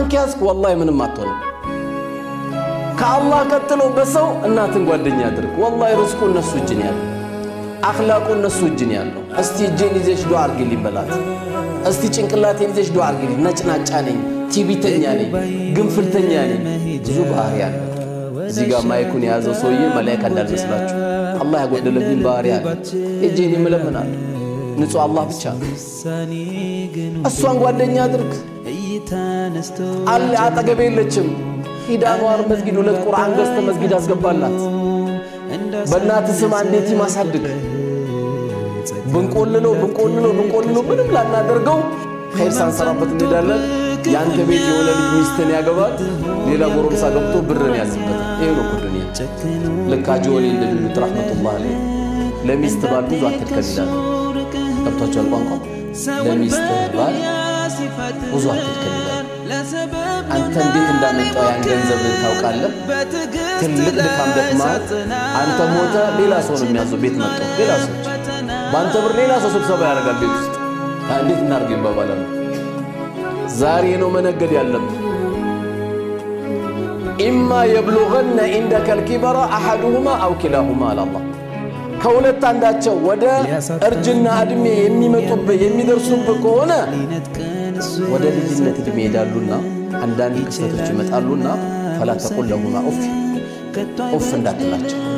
አላህን ከያዝክ ወላሂ ምንም አትሆንም። ከአላህ ቀጥሎ በሰው እናትን ጓደኛ አድርግ። ወላሂ ርዝቁ እነሱ እጅን ያለው፣ አኽላቁ እነሱ እጅን ያለው። እስቲ እጄን ይዘሽ ዱዓ አርግልኝ በላት። እስቲ ጭንቅላቴን ይዘሽ ዱዓ አርግልኝ። ነጭናጫ ነኝ፣ ቲቢተኛ ነኝ፣ ግንፍልተኛ ነኝ። ብዙ ባህሪ አለ። እዚህ ጋር ማይኩን የያዘው ሰውዬ መላይካ እንዳልመስላችሁ አላህ ያጎደለብኝ ባህሪ አለ። እጄን የምለምናለሁ ንጹሕ አላህ ብቻ ነው። እሷን ጓደኛ አድርግ። አለ አጠገቤ የለችም። ሂድ አንዋር መስጊድ ሁለት ቁርአን ገዝተ መስጊድ አስገባላት። በእናት ስም አንድ የቲም አሳድግ። ብንቆልለው ብንቆልለው ብንቆልለው ምንም ላናደርገው ኸይር ሳንሰራበት እንሄዳለን። የአንተ ቤት የሆነ ልጅ ሚስትን ያገባል፣ ሌላ ጎረምሳ ገብቶ ብርን ያዝበታል። ይሄ ነው እኮ ዱንያ። ልክ ሐጂ ወሊ እንደሚሉት ረሕመቱላህ አለይህ ለሚስት ባል ብዙ አትልከል ይላሉ። ገብቷቸዋል ቋንቋ ለሚስት ባል ብዙ አትልከል ይላሉ። አንተ እንዴት እንዳመጣው ያን ገንዘብ ታውቃለህ። ትልቅ ድካም ደክመሃል። አንተ ሞተ፣ ሌላ ሰው ነው የሚያዘው። ቤት መጣው ሌላ ሰው በአንተ ብር ሌላ ሰው ስብሰባ ያደርጋል ቤት ውስጥ። እንዴት እናድርግ ይባባላል። ዛሬ ነው መነገድ ያለብን። ኢማ የብሉገነ ኢንደከ ልኪበራ አሐዱሁማ አው ኪላሁማ አላላህ ከሁለት አንዳቸው ወደ እርጅና ዕድሜ የሚመጡብህ የሚደርሱብህ ከሆነ ወደ ልጅነት ዕድሜ ይሄዳሉና አንዳንድ ክስተቶች ይመጣሉና ፈላ ተቁል ለሁማ ኡፍ ኡፍ እንዳትላቸው